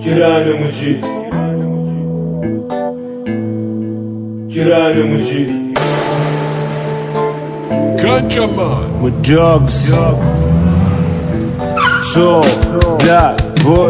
kira ni muje kira ni muje Gunjaman. with drugs. So, black boy.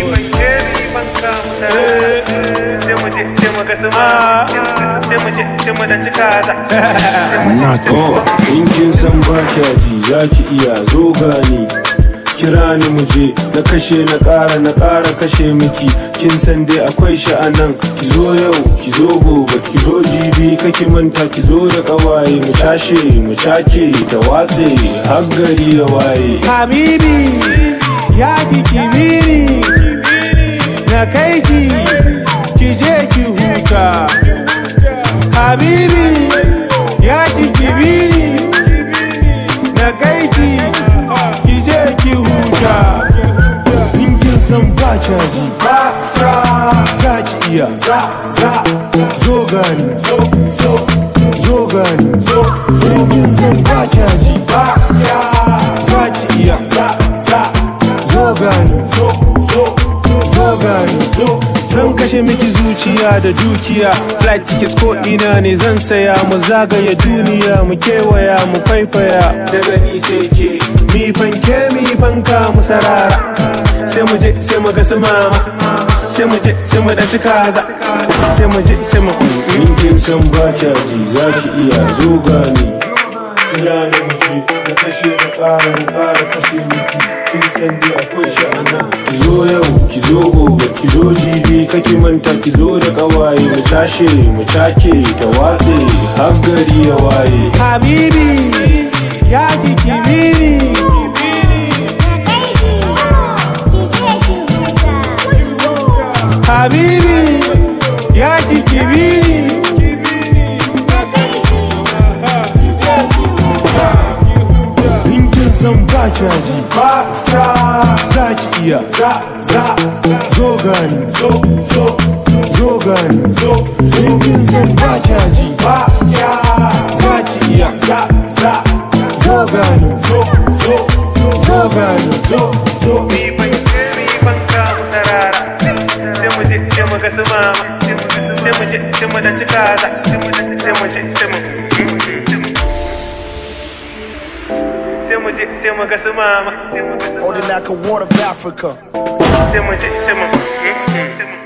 Oh, in kin san ba kya ji za ki iya zo gani kira ni muje na kashe na ƙara na ƙara kashe miki kin san dai akwai sha'anan ki zo yau ki zo gobe ki zo jibi kake manta ki zo da ƙawaye mu cashe mu cake ta watse har gari ya waye Habibi ya ki kibiri na kai ki ki je ki huta Habibi ya ki kibiri na kai ki ki je ki huta in kin san ba kya ji ba za ki iya za za zo gani zo zo zo gani zo zo in kin san ba kya ji ba za ki iya za za zo gani zo zo zo gani zo Zan kashe miki zuciya da dukiya Flight ticket ko ina ne zan saya Mu zagaya duniya mu kewaya mu faifaya Daga ni sai ke Mi fanke mi fanka mu sarara Sai mu je sai mu ga su mama Sai mu je sai mu ɗanci kaza Sai mu je sai mu in kin san ba kya ji za ki iya zo gani kira ni muje na kashe na ƙara na ƙara kashe miki kin san dai akwai sha'anan ki zo yau ki zo gobe ki zo jibi kake manta ki zo da ƙawaye mu cashe mu cake ta watse har gari ya waye Habibi ya ki kibiri Habibi ya ki kibiri in kin san ba kya ji ba za ki iya za za zo gani zo zo zo gani zo in kin san ba kya ji ba za ki iya za za zo gani zo zo zo gani zo zo Sai mu ga su mama, Holding like a ward of Africa. sai mu je, sai mu.